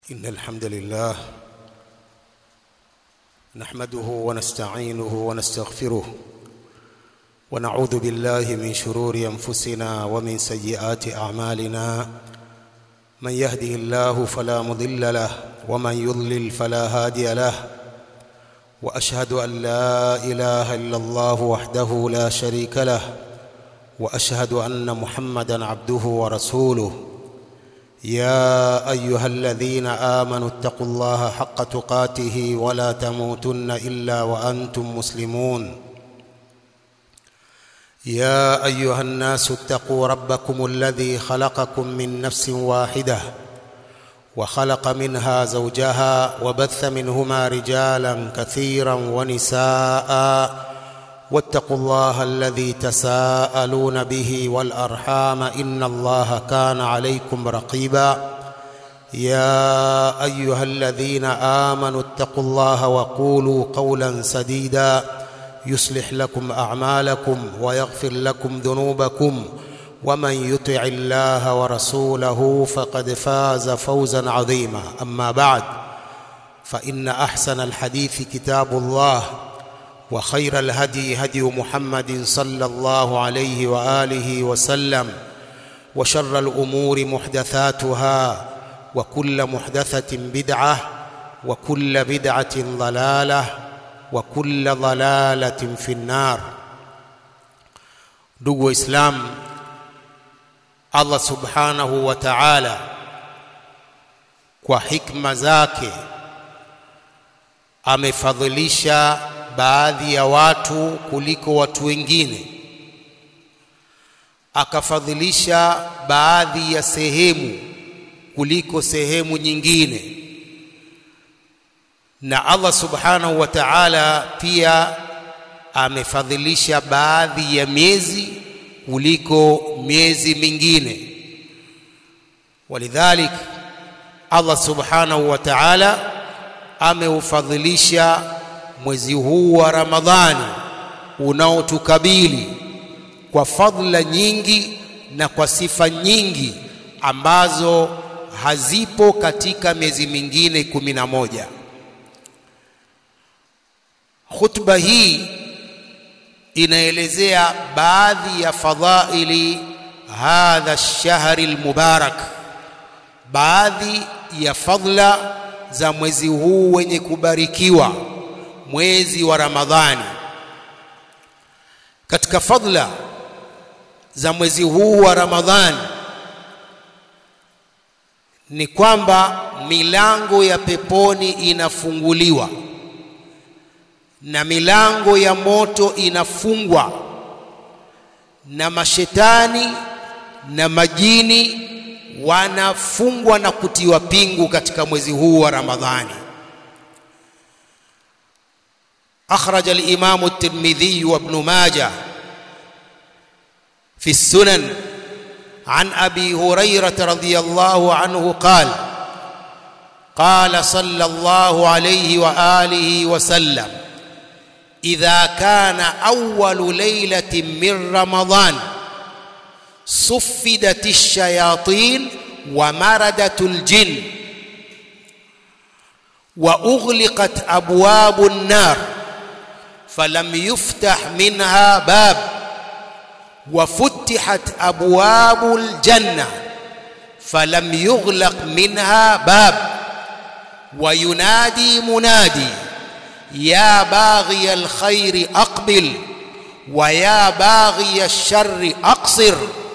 إن الحمد لله نحمده ونستعينه ونستغفره ونعوذ بالله من شرور أنفسنا ومن سيئات أعمالنا من يهده الله فلا مضل له ومن يضلل فلا هادي له وأشهد أن لا إله إلا الله وحده لا شريك له وأشهد أن محمدا عبده ورسوله يا ايها الذين امنوا اتقوا الله حق تقاته ولا تموتن الا وانتم مسلمون يا ايها الناس اتقوا ربكم الذي خلقكم من نفس واحده وخلق منها زوجها وبث منهما رجالا كثيرا ونساء واتقوا الله الذي تساءلون به والارحام ان الله كان عليكم رقيبا يا ايها الذين امنوا اتقوا الله وقولوا قولا سديدا يصلح لكم اعمالكم ويغفر لكم ذنوبكم ومن يطع الله ورسوله فقد فاز فوزا عظيما اما بعد فان احسن الحديث كتاب الله وخير الهدي هدي محمد صلى الله عليه واله وسلم وشر الامور محدثاتها وكل محدثه بدعه وكل بدعه ضلاله وكل ضلاله في النار ndugu waislamu allah subhanahu wa taala kwa hikma zake amefadhilisha baadhi ya watu kuliko watu wengine akafadhilisha baadhi ya sehemu kuliko sehemu nyingine na Allah subhanahu wa ta'ala pia amefadhilisha baadhi ya miezi kuliko miezi mingine walidhalik Allah subhanahu wa ta'ala ameufadhilisha mwezi huu wa Ramadhani unaotukabili kwa fadhila nyingi na kwa sifa nyingi ambazo hazipo katika miezi mingine kumi na moja. Khutba hii inaelezea baadhi ya fadhaili hadha shahri almubarak, baadhi ya fadhila za mwezi huu wenye kubarikiwa mwezi wa Ramadhani. Katika fadla za mwezi huu wa Ramadhani ni kwamba milango ya peponi inafunguliwa na milango ya moto inafungwa na mashetani na majini wanafungwa na kutiwa pingu katika mwezi huu wa Ramadhani. أخرج الإمام الترمذي وابن ماجه في السنن عن أبي هريرة رضي الله عنه قال قال صلى الله عليه وآله وسلم إذا كان أول ليلة من رمضان صفدت الشياطين ومردت الجن وأغلقت أبواب النار فلم يفتح منها باب وفتحت ابواب الجنه فلم يغلق منها باب وينادي منادي يا باغي الخير اقبل ويا باغي الشر اقصر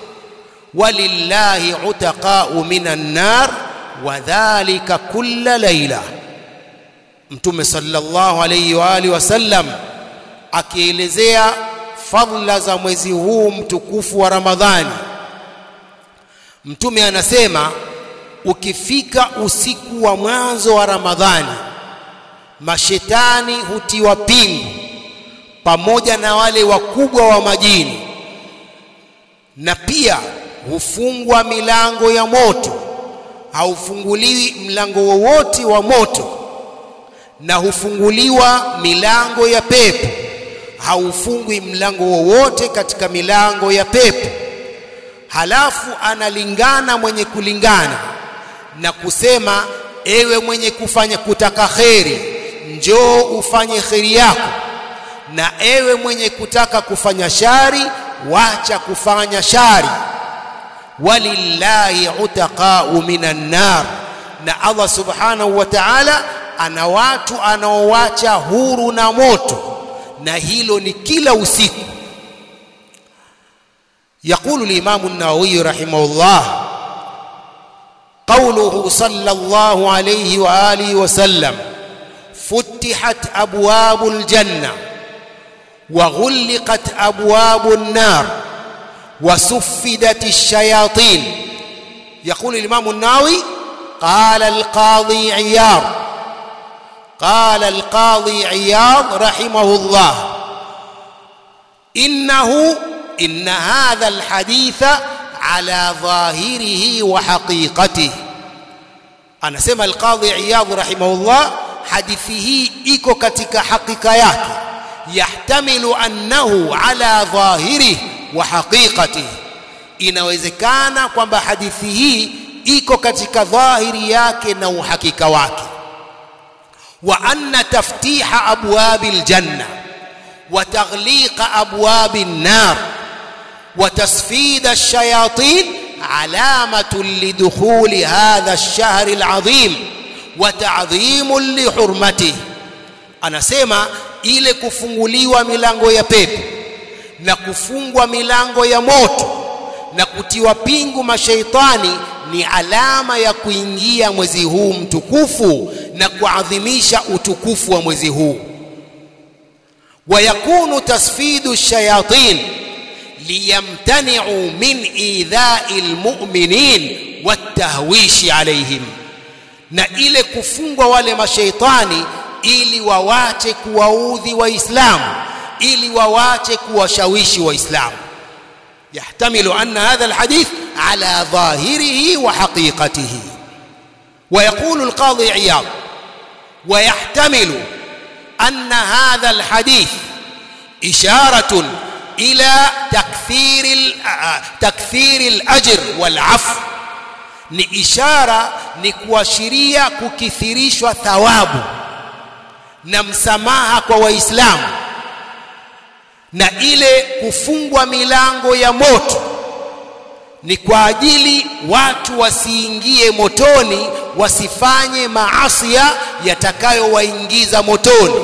ولله عتقاء من النار وذلك كل ليله mtume sallallahu alayhi wa alihi wasallam akielezea fadhila za mwezi huu mtukufu wa Ramadhani. Mtume anasema ukifika usiku wa mwanzo wa Ramadhani, mashetani hutiwa pingu pamoja na wale wakubwa wa majini, na pia hufungwa milango ya moto, haufunguliwi mlango wowote wa moto, na hufunguliwa milango ya pepo haufungwi mlango wowote katika milango ya pepo. Halafu analingana mwenye kulingana na kusema ewe mwenye kufanya kutaka kheri njoo ufanye kheri yako na ewe mwenye kutaka kufanya shari wacha kufanya shari walillahi utaqau minan nar na Allah subhanahu wa ta'ala ana watu anaowacha huru na moto na hilo ni kila usiku يقول الإمام النووي رحمه الله قوله صلى الله عليه وآله وسلم فتحت أبواب الجنة وغلقت أبواب النار وسفدت الشياطين يقول الإمام النووي قال القاضي عياض قال القاضي عياض رحمه الله إنه إن هذا الحديث على ظاهره وحقيقته أنا سمى القاضي عياض رحمه الله حديثه إيكو كتك حقيقة يحتمل أنه على ظاهره وحقيقته inawezekana kwamba hadithi hii iko katika dhahiri yake na uhakika wake wa anna taftiha abwabi aljanna wa taghliqa abwabi an-nar wa tasfid ash-shayatin alamatun lidukhuli hadha ash-shahr al-azim wa ta'dhimun li hurmatihi anasema ile kufunguliwa milango ya pepo na kufungwa milango ya moto na kutiwa pingu mashaitani ni alama ya kuingia mwezi huu mtukufu na kuadhimisha utukufu wa mwezi huu ويكون تسفيد الشياطين ليمتنعوا من إيذاء المؤمنين والتهويش عليهم na ile kufungwa wale mashaitani ili wawache kuwaudhi waislamu ili wawache kuwashawishi waislamu يحتمل أن هذا الحديث على ظاهره وحقيقته ويقول القاضي عياض ويحتمل أن هذا الحديث إشارة إلى تكثير تكثير الأجر والعفو ni ishara ni kuashiria kukithirishwa thawabu na msamaha kwa waislamu na ile kufungwa milango ya moto ni kwa ajili watu wasiingie motoni wasifanye maasia yatakayowaingiza motoni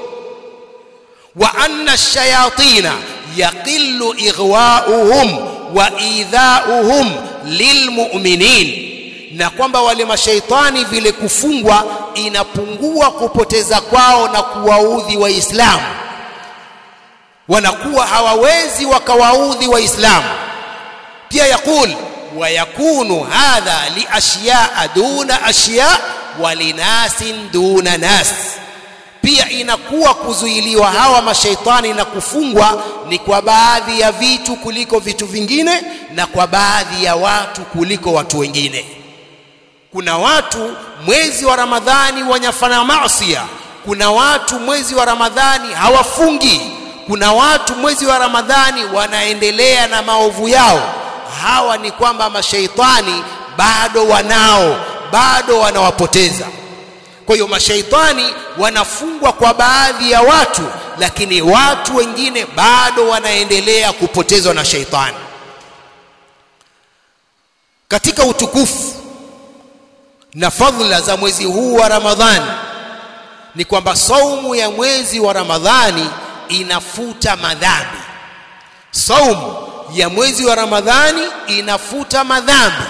wa anna ash-shayatina yaqillu ighwa'uhum wa idha'uhum lilmu'minin na kwamba wale mashaitani vile kufungwa inapungua kupoteza kwao na kuwaudhi waislamu wanakuwa hawawezi wakawaudhi waislamu pia yakul ويكون هذا لأشياء دون أشياء ولناس دون ناس pia inakuwa kuzuiliwa hawa mashaitani na kufungwa ni kwa baadhi ya vitu kuliko vitu vingine na kwa baadhi ya watu kuliko watu wengine kuna watu mwezi wa ramadhani wanyafanya maasiya kuna watu mwezi wa ramadhani hawafungi kuna watu mwezi wa ramadhani wanaendelea na maovu yao hawa ni kwamba mashaitani bado wanao bado wanawapoteza kwa hiyo mashaitani wanafungwa kwa baadhi ya watu lakini watu wengine bado wanaendelea kupotezwa na shaitani katika utukufu na fadhila za mwezi huu wa ramadhani ni kwamba saumu ya mwezi wa ramadhani inafuta madhambi saumu ya mwezi wa ramadhani inafuta madhambi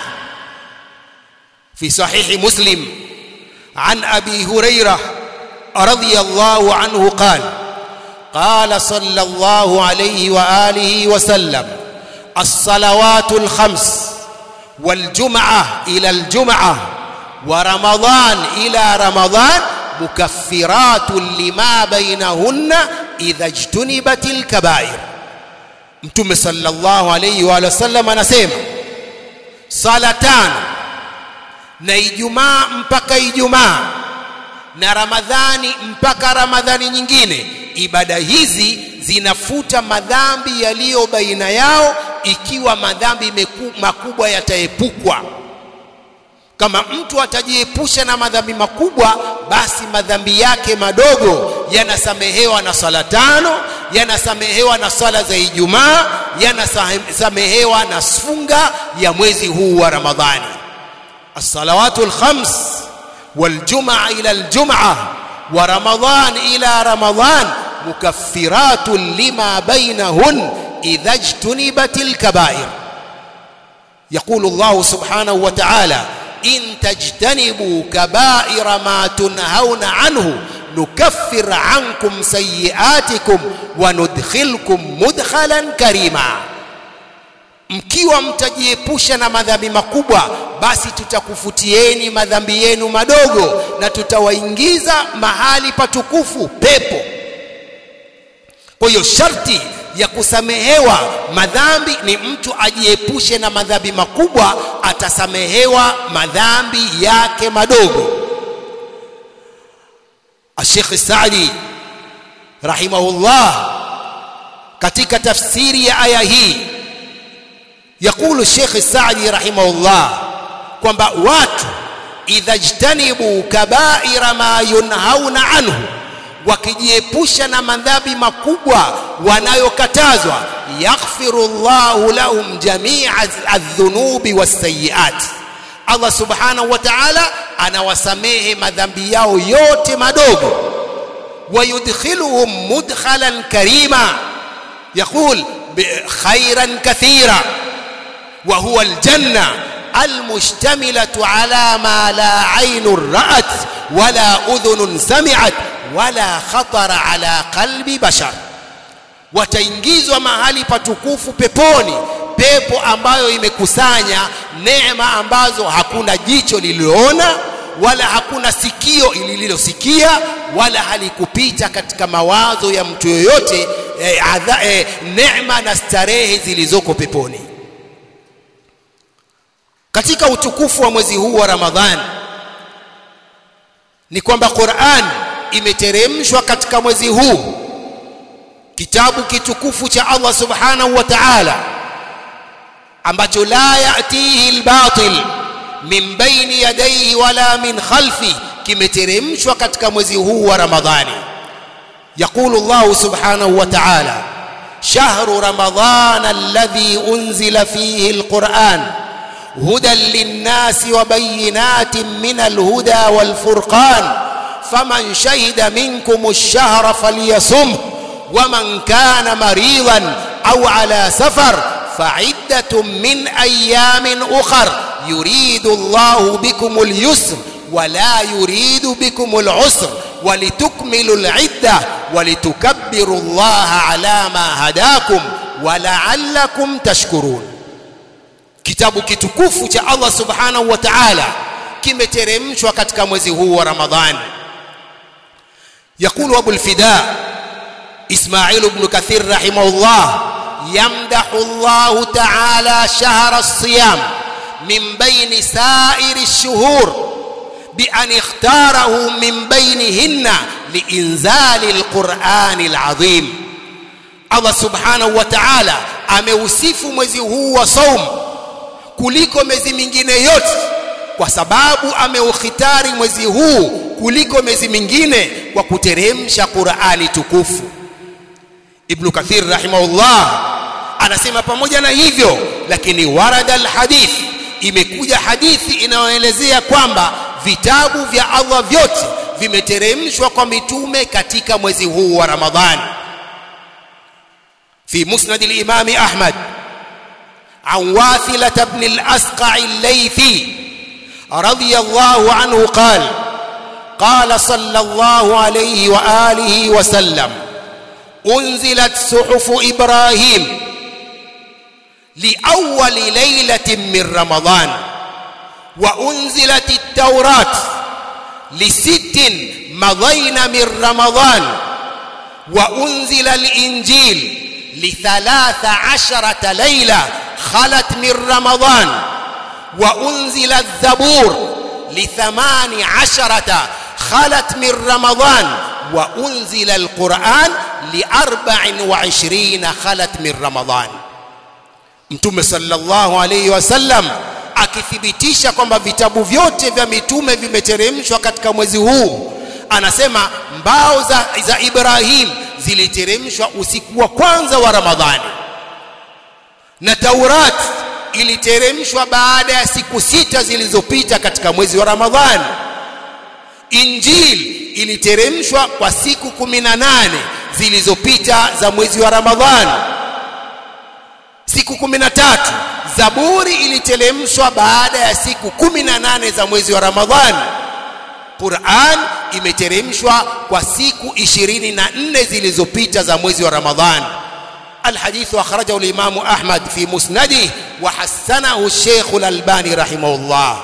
fi sahihi muslim عن ابي هريره رضي الله عنه قال قال صلى الله عليه واله وسلم الصلوات الخمس والجمعه الى الجمعه ورمضان الى رمضان مكفرات لما بينهن اذا اجتنبت الكبائر mtume sallallahu alayhi wa sallam anasema sala tano na ijumaa mpaka ijumaa na ramadhani mpaka ramadhani nyingine ibada hizi zinafuta madhambi yaliyo baina yao ikiwa madhambi meku, makubwa yataepukwa kama mtu atajiepusha na madhambi makubwa basi madhambi yake madogo yanasamehewa na swala tano yanasamehewa na swala za Ijumaa yanasamehewa na funga ya mwezi huu wa Ramadhani الصلوات الخمس والجمعة إلى الجمعة ورمضان إلى رمضان مكفرات لما بينهن إذا اجتنبت الكبائر يقول الله سبحانه وتعالى إن تجتنبوا كبائر ما تنهون عنه نكفر عنكم سيئاتكم وندخلكم مدخلا كريما mkiwa mtajiepusha na madhambi makubwa basi tutakufutieni madhambi yenu madogo na tutawaingiza mahali patukufu pepo kwa hiyo sharti ya kusamehewa madhambi ni mtu ajiepushe na madhambi makubwa atasamehewa madhambi yake madogo Sheikh Saadi rahimahullah katika tafsiri ya aya hii يقول الشيخ السعدي رحمه الله kwamba watu idha jtanibu kabaira ma yunhauna anhu wakijiepusha na madhambi makubwa wanayokatazwa yaghfiru Allahu lahum jami'a adh-dhunubi was-sayyi'at Allah subhanahu wa ta'ala anawasamehe madhambi yao yote madogo wayudkhiluhum mudkhalan karima yaqul khairan kathira وهو الجنة المشتملة على ما لا عين رأت ولا أذن سمعت ولا خطر على قلب بشر wataingizwa mahali patukufu peponi pepo ambayo imekusanya neema ambazo hakuna jicho lililoona wala hakuna sikio lililosikia wala halikupita katika mawazo ya mtu yoyote eh, adha, eh, neema na starehe zilizoko peponi katika utukufu wa mwezi huu wa Ramadhani ni kwamba Qur'an imeteremshwa katika mwezi huu kitabu kitukufu cha Allah subhanahu wa ta'ala ambacho la yatihi albatil min baini yadayhi wala min khalfi kimeteremshwa katika mwezi huu wa Ramadhani يقول الله سبحانه وتعالى شهر رمضان الذي أنزل فيه القرآن هدى للناس وبينات من الهدى والفرقان فمن شهد منكم الشهر فليصمه ومن كان مريضا أو على سفر فعدة من أيام أخر يريد الله بكم اليسر ولا يريد بكم العسر ولتكملوا العدة ولتكبروا الله على ما هداكم ولعلكم تشكرون kitabu kitukufu cha Allah subhanahu wa ta'ala kimeteremshwa katika mwezi huu wa Ramadhani يقول أبو الفداء إسماعيل بن كثير رحمه الله يمدح الله تعالى شهر الصيام من بين سائر الشهور بأن اختاره من بينهن لإنزال القرآن العظيم الله سبحانه وتعالى ameusifu mwezi huu wa saum kuliko miezi mingine yote kwa sababu ameukhitari mwezi huu kuliko miezi mingine kwa kuteremsha Qur'ani tukufu Ibn Kathir rahimahullah anasema pamoja na hivyo lakini warada alhadith imekuja hadithi inayoelezea kwamba vitabu vya Allah vyote vimeteremshwa kwa mitume katika mwezi huu wa Ramadhani في مسند الإمام أحمد عن واثلة بن الأسقع الليثي رضي الله عنه قال قال صلى الله عليه وآله وسلم أنزلت صحف إبراهيم لأول ليلة من رمضان وأنزلت التوراة لست مضين من رمضان وأنزل الإنجيل لثلاث عشرة ليلة خلت من رمضان وأنزل الزبور لثمان عشرة خلت من رمضان وأنزل القرآن لأربع وعشرين خلت من رمضان mtume sallallahu alayhi wasallam akithibitisha kwamba vitabu vyote vya mitume vimeteremshwa katika mwezi huu anasema mbao za, za Ibrahim ziliteremshwa usiku wa kwanza wa Ramadhani na Taurat iliteremshwa baada ya siku sita zilizopita katika mwezi wa Ramadhani Injil iliteremshwa kwa siku kumi na nane zilizopita za mwezi wa Ramadhani siku kumi na tatu Zaburi iliteremshwa baada ya siku kumi na nane za mwezi wa Ramadhani Qur'an imeteremshwa kwa siku ishirini na nne zilizopita za mwezi wa Ramadhani الحديث أخرجه الإمام أحمد في مسنده وحسنه الشيخ الألباني رحمه الله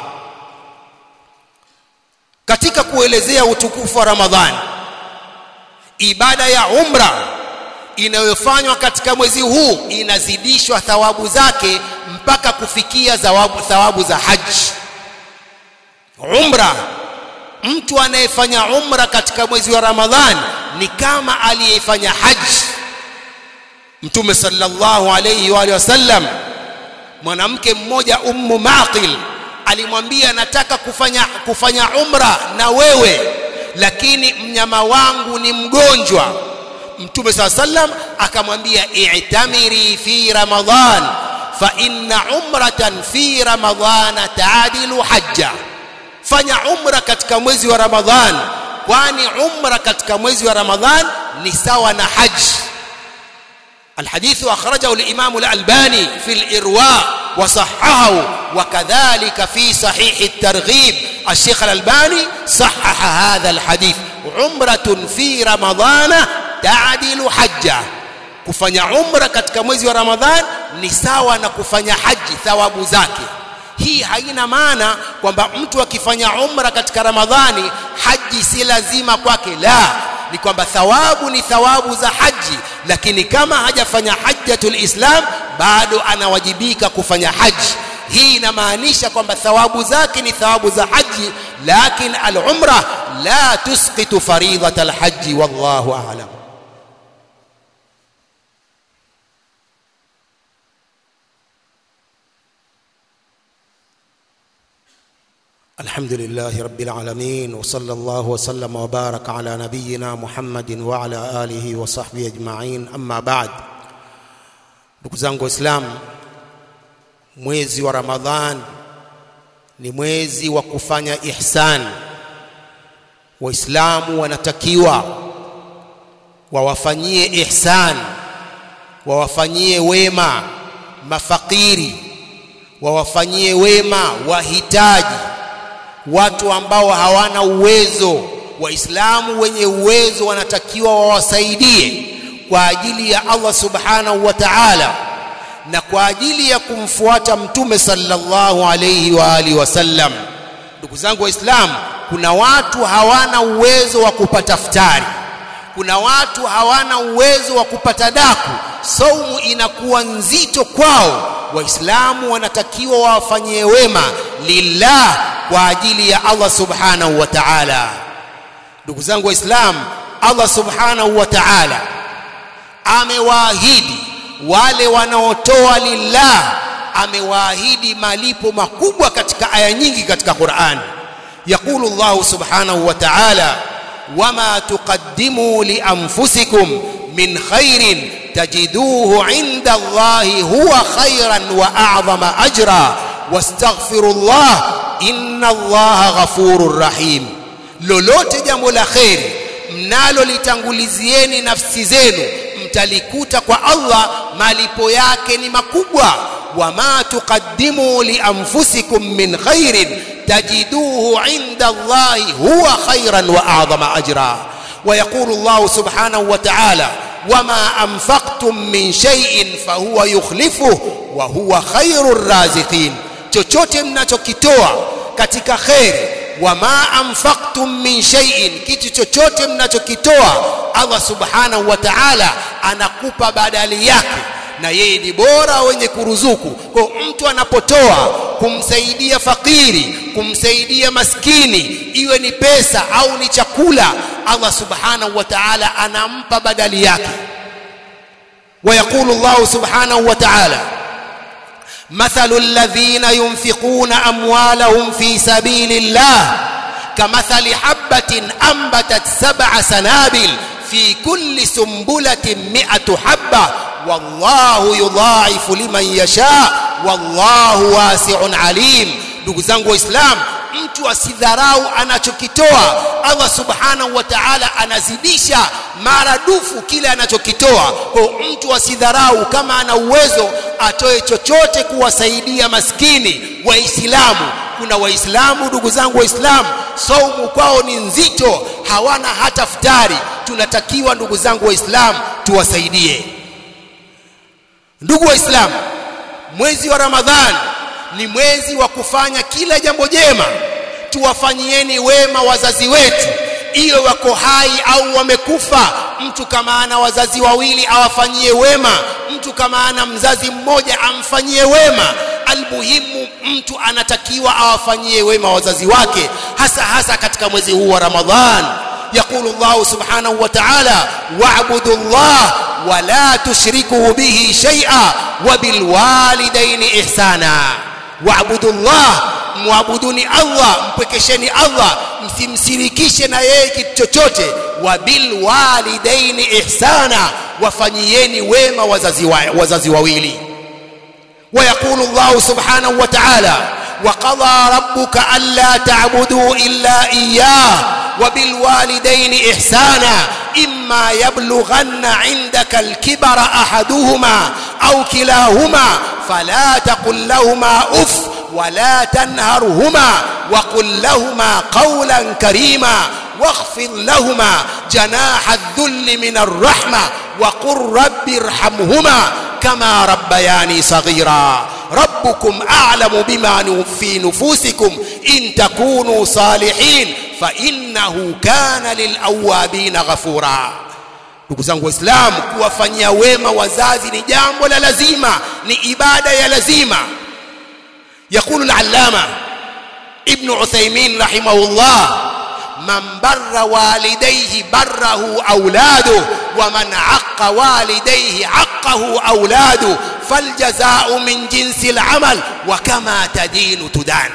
katika kuelezea utukufu wa Ramadhani ibada ya umra inayofanywa katika mwezi huu inazidishwa thawabu zake mpaka kufikia thawabu, thawabu za haji umra mtu anayefanya umra katika mwezi wa Ramadhani ni kama aliyefanya haji Mtume sallallahu alayhi wa alihi wasallam mwanamke mmoja Ummu Maqil alimwambia nataka kufanya kufanya umra na wewe lakini mnyama wangu ni mgonjwa Mtume sallallahu alayhi wasallam akamwambia i'tamiri fi Ramadhan fa inna umratan fi Ramadhan ta'dilu hajja fanya umra katika mwezi wa Ramadhan kwani umra katika mwezi wa Ramadhan ni sawa na haji الحديث أخرجه الإمام الألباني في الإرواء وصححه وكذلك في صحيح الترغيب الشيخ الألباني صحح هذا الحديث عمرة في رمضان تعدل حجة kufanya umra katika mwezi wa Ramadhan ni sawa na kufanya haji thawabu zake hii haina maana kwamba mtu akifanya umra katika Ramadhani haji si lazima kwake la ni kwamba thawabu ni thawabu za haji lakini kama hajafanya hajjatul islam bado anawajibika kufanya haji hii inamaanisha kwamba thawabu zake ni thawabu za haji lakin al-umra la tusqitu faridhat al-haji wallahu a'lam الحمد لله رب العالمين وصلى الله وسلم وبارك على نبينا محمد وعلى آله وصحبه أجمعين أما بعد ndugu zangu waislamu mwezi wa ramadhan ni mwezi wa kufanya ihsan waislamu wanatakiwa wawafanyie ihsan wawafanyie wema mafakiri wawafanyie wema wahitaji watu ambao hawana uwezo waislamu wenye uwezo wanatakiwa wawasaidie kwa ajili ya Allah subhanahu wa ta'ala na kwa ajili ya kumfuata mtume sallallahu alayhi wa alihi wasallam ndugu zangu waislamu kuna watu hawana uwezo wa kupata futari kuna watu hawana uwezo wa kupata daku saumu inakuwa nzito kwao waislamu wanatakiwa wawafanyie wema lillah kwa ajili ya Allah subhanahu wa ta'ala ndugu zangu waislamu Allah subhanahu wa ta'ala amewaahidi wale wanaotoa lillah amewaahidi malipo makubwa katika aya nyingi katika Qur'an يقول الله سبحانه وتعالى وما تقدموا لأنفسكم من خير تجدوه عند الله هو خيرا وأعظم أجرا واستغفروا الله إن الله غفور رحيم lolote jambo la kheri mnalolitangulizieni nafsi zenu mtalikuta kwa Allah malipo yake ni makubwa wama tuqaddimu lianfusikum min khairin tajiduhu inda Allahi huwa khairan wa a'zama ajra ويقول الله سبحانه وتعالى وما أنفقتم من شيء فهو يخلفه وهو خير الرازقين chochote mnachokitoa katika kheri wama anfaqtum min shay'in kitu chochote mnachokitoa Allah subhanahu wa ta'ala anakupa badali yake na yeye ni bora wenye kuruzuku kwa mtu anapotoa kumsaidia fakiri kumsaidia maskini iwe ni pesa au ni chakula Allah subhanahu wa ta'ala anampa badali yake ويقول الله سبحانه وتعالى مثل الذين ينفقون أموالهم في سبيل الله كمثل حبة أنبتت سبع سنابل في كل سنبلة مئة حبة والله يضاعف لمن يشاء والله واسع عليم ndugu zangu waislamu mtu asidharau anachokitoa allah subhanahu wa taala anazidisha maradufu kile anachokitoa kwa mtu asidharau kama ana uwezo atoe chochote kuwasaidia maskini waislamu kuna waislamu ndugu zangu waislamu saumu kwao ni nzito hawana hata futari tunatakiwa ndugu zangu waislamu tuwasaidie ndugu waislamu mwezi wa ramadhani ni mwezi wa kufanya kila jambo jema tuwafanyieni wema wazazi wetu iwe wako hai au wamekufa mtu kama ana wazazi wawili awafanyie wema mtu kama ana mzazi mmoja amfanyie wema almuhimu mtu anatakiwa awafanyie wema wazazi wake hasa hasa katika mwezi huu wa ramadhan يقول الله سبحانه وتعالى واعبدوا الله ولا تشركوا به شيئا وبالوالدين إحسانا واعبدوا الله muabuduni Allah mpwekesheni Allah msimsirikishe na yeye kitu chochote wa bil walidaini ihsana wafanyieni wema wazazi wa, wazazi wawili ويقول الله سبحانه وتعالى وقضى ربك ألا تعبدوا إلا إياه وبالوالدين إحسانا إما يبلغن عندك الكبر أحدهما أو كلاهما فلا تقل لهما أف ولا تنهرهما وقل لهما قولا كريما واخفض لهما جناح الذل من الرحمة وقل رب ارحمهما كما ربياني صغيرا ربكم أعلم بما في نفوسكم إن تكونوا صالحين فإنه كان للأوابين غفورا ndugu zangu waislamu kuwafanyia wema wazazi ni jambo la lazima ni ibada ya lazima يقول العلامة ابن عثيمين رحمه الله من بر والديه بره أولاده ومن عق والديه عقه أولاده فالجزاء من جنس العمل وكما تدين تدان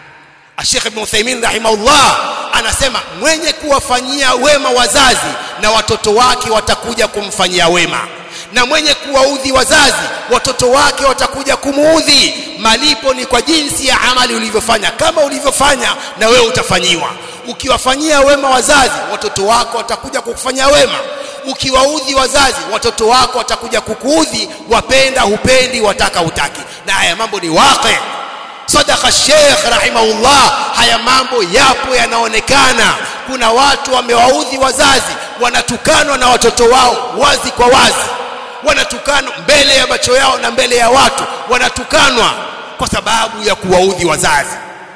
الشيخ ابن عثيمين رحمه الله anasema mwenye kuwafanyia wema wazazi na watoto wake watakuja kumfanyia wema na mwenye kuwaudhi wazazi watoto wake watakuja kumuudhi malipo ni kwa jinsi ya amali ulivyofanya kama ulivyofanya na wewe utafanyiwa ukiwafanyia wema wazazi watoto wako watakuja kukufanyia wema ukiwaudhi wazazi watoto wako watakuja kukuudhi wapenda hupendi wataka hutaki na haya mambo ni waqi sadaka sheikh rahimahullah haya mambo yapo yanaonekana kuna watu wamewaudhi wazazi wanatukanwa na watoto wao wazi kwa wazi wanatukanwa mbele ya macho yao na mbele ya watu wanatukanwa kwa sababu ya kuwaudhi wazazi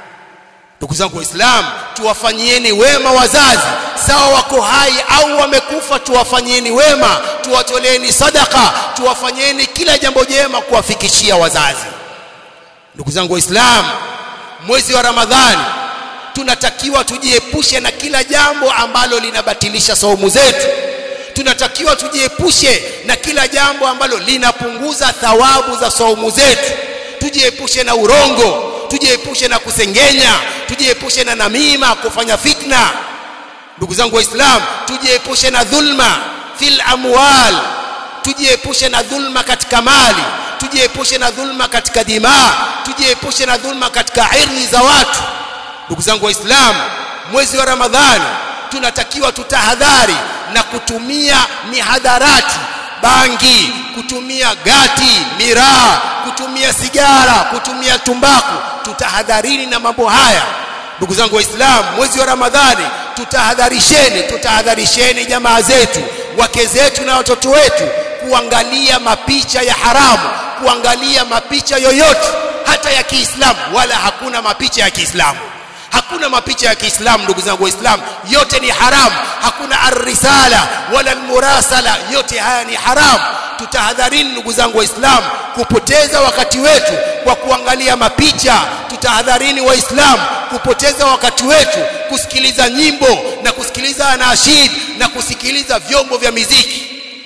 ndugu zangu waislamu tuwafanyieni wema wazazi sawa wako hai au wamekufa tuwafanyieni wema tuwatoleeni sadaka tuwafanyieni kila jambo jema kuwafikishia wazazi ndugu zangu waislamu mwezi wa ramadhani tunatakiwa tujiepushe na kila jambo ambalo linabatilisha saumu zetu tunatakiwa tujiepushe na kila jambo ambalo linapunguza thawabu za saumu zetu tujiepushe na urongo tujiepushe na kusengenya tujiepushe na namima kufanya fitna ndugu zangu waislamu tujiepushe na dhulma fil amwal tujiepushe na dhulma katika mali tujiepushe na dhulma katika dimaa tujiepushe na dhulma katika irdhi za watu ndugu zangu waislamu mwezi wa ramadhani tunatakiwa tutahadhari na kutumia mihadharati bangi kutumia gati miraa kutumia sigara kutumia tumbaku tutahadharini na mambo haya ndugu zangu waislamu mwezi wa ramadhani tutahadharisheni tutahadharisheni jamaa zetu wake zetu na watoto wetu kuangalia mapicha ya haramu kuangalia mapicha yoyote hata ya Kiislamu wala hakuna mapicha ya Kiislamu hakuna mapicha ya Kiislamu ndugu zangu waislamu yote ni haramu hakuna arrisala wala almurasala yote haya ni haramu tutahadharini ndugu zangu waislamu kupoteza wakati wetu kwa kuangalia mapicha tutahadharini waislamu kupoteza wakati wetu kusikiliza nyimbo na kusikiliza anashid na kusikiliza vyombo vya miziki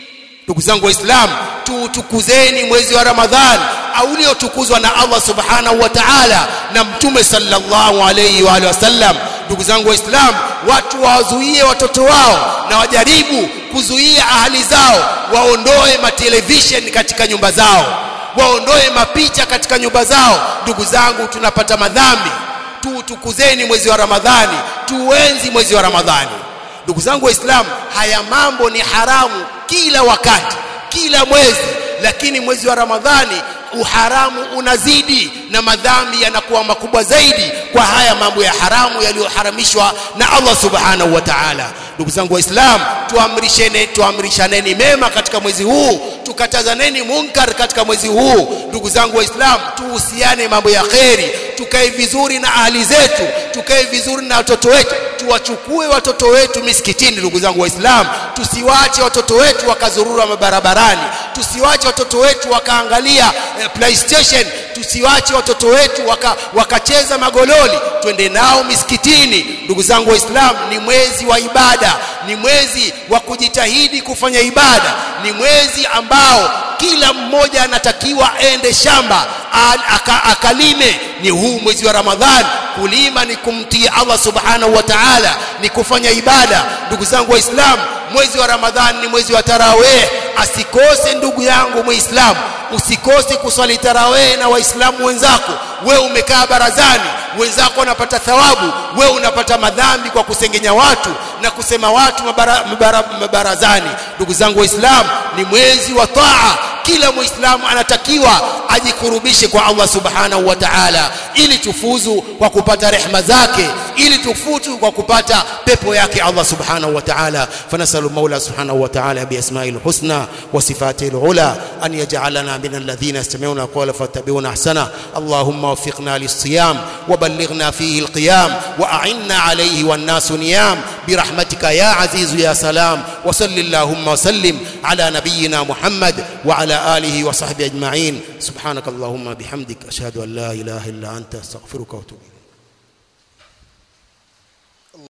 ndugu zangu waislamu tuutukuzeni mwezi wa ramadhani uliotukuzwa na Allah subhanahu wa ta'ala na mtume sallallahu alayhi wa alihi wasallam ndugu zangu waislamu watu wazuie watoto wao na wajaribu kuzuia ahali zao waondoe matelevision katika nyumba zao waondoe mapicha katika nyumba zao ndugu zangu tunapata madhambi tuutukuzeni mwezi wa ramadhani tuenzi mwezi wa ramadhani ndugu zangu waislamu haya mambo ni haramu kila wakati kila mwezi lakini mwezi wa ramadhani uharamu unazidi na madhambi yanakuwa makubwa zaidi kwa haya mambo ya haramu yaliyoharamishwa na Allah subhanahu wa ta'ala ndugu zangu waislamu tuamrishene tuamrishaneni mema katika mwezi huu tukatazaneni munkar katika mwezi huu ndugu zangu waislamu tuhusiane mambo ya kheri tukae vizuri na ahli zetu tukae vizuri na watoto wetu tuwachukue watoto wetu misikitini ndugu zangu waislamu tusiwache watoto wetu wakazurura mabarabarani tusiwache watoto wetu wakaangalia eh, playstation tusiwache watoto wetu waka, wakacheza magololi twende nao misikitini ndugu zangu waislamu ni mwezi wa ibada ni mwezi wa kujitahidi kufanya ibada ni mwezi ambao kila mmoja anatakiwa ende shamba aka, akalime ni huu mwezi wa ramadhani kulima ni kumtii Allah subhanahu wa ta'ala ni kufanya ibada ndugu zangu waislamu mwezi wa ramadhani ni mwezi wa tarawih asikose ndugu yangu muislamu usikose kuswali tarawih na waislamu wenzako we umekaa barazani wenzako wanapata thawabu we unapata madhambi kwa kusengenya watu na kusema watu mabara, mabara, mabarazani ndugu zangu waislamu ni mwezi wa taa kila muislamu anatakiwa ajikurubishe kwa Allah subhanahu wa ta'ala ili tufuzu kwa kupata rehma zake ili tufuzu kwa kupata pepo yake Allah subhanahu wa ta'ala fanasalu maula subhanahu wa ta'ala bi asma'il husna wa sifatil ula an yaj'alana min alladhina yastami'una qawla fattabi'una ahsana allahumma waffiqna lis-siyam wa ballighna fihi al-qiyam wa a'inna alayhi wan-nasu niyam برحمتك يا عزيز يا سلام وصل اللهم وسلم على نبينا محمد وعلى آله وصحبه أجمعين سبحانك اللهم بحمدك أشهد أن لا إله إلا أنت استغفرك وأتوب إليك